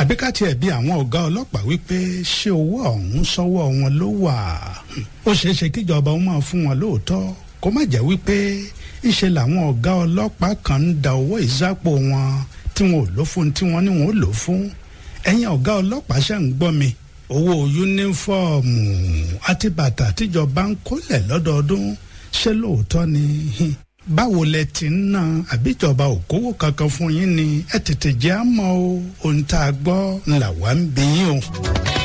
àbí ká tiẹ̀ bí àwọn ọ̀gá ọlọ́pàá wípé ṣé owó ọ̀hún sọ́wọ́ wọn ló wà ó ṣeé ṣe kíjọba ó máa fún wọn lóòótọ́ kó má jẹ́ wípé ìṣe làwọn ọ̀gá ọlọ́pàá kan ń da owó ìsápò wọn tí wọn ò lò fún tí wọ́n ní wọn ò lò fún ẹ̀yin ọ̀gá ọlọ́pàá ṣe ń gbọ́ mi owó yúnífọ́ọ̀mù àti bàtà tíjọba ń kólẹ̀ lọ́dọọdún ṣé lóòótọ́ ni báwo lẹ ti ń ná àbíjọba òkòwò kankan fún yín ni ẹ tètè jẹ́ àmọ́ o ohun tá a gbọ́ ńlá wa ń bí yín o.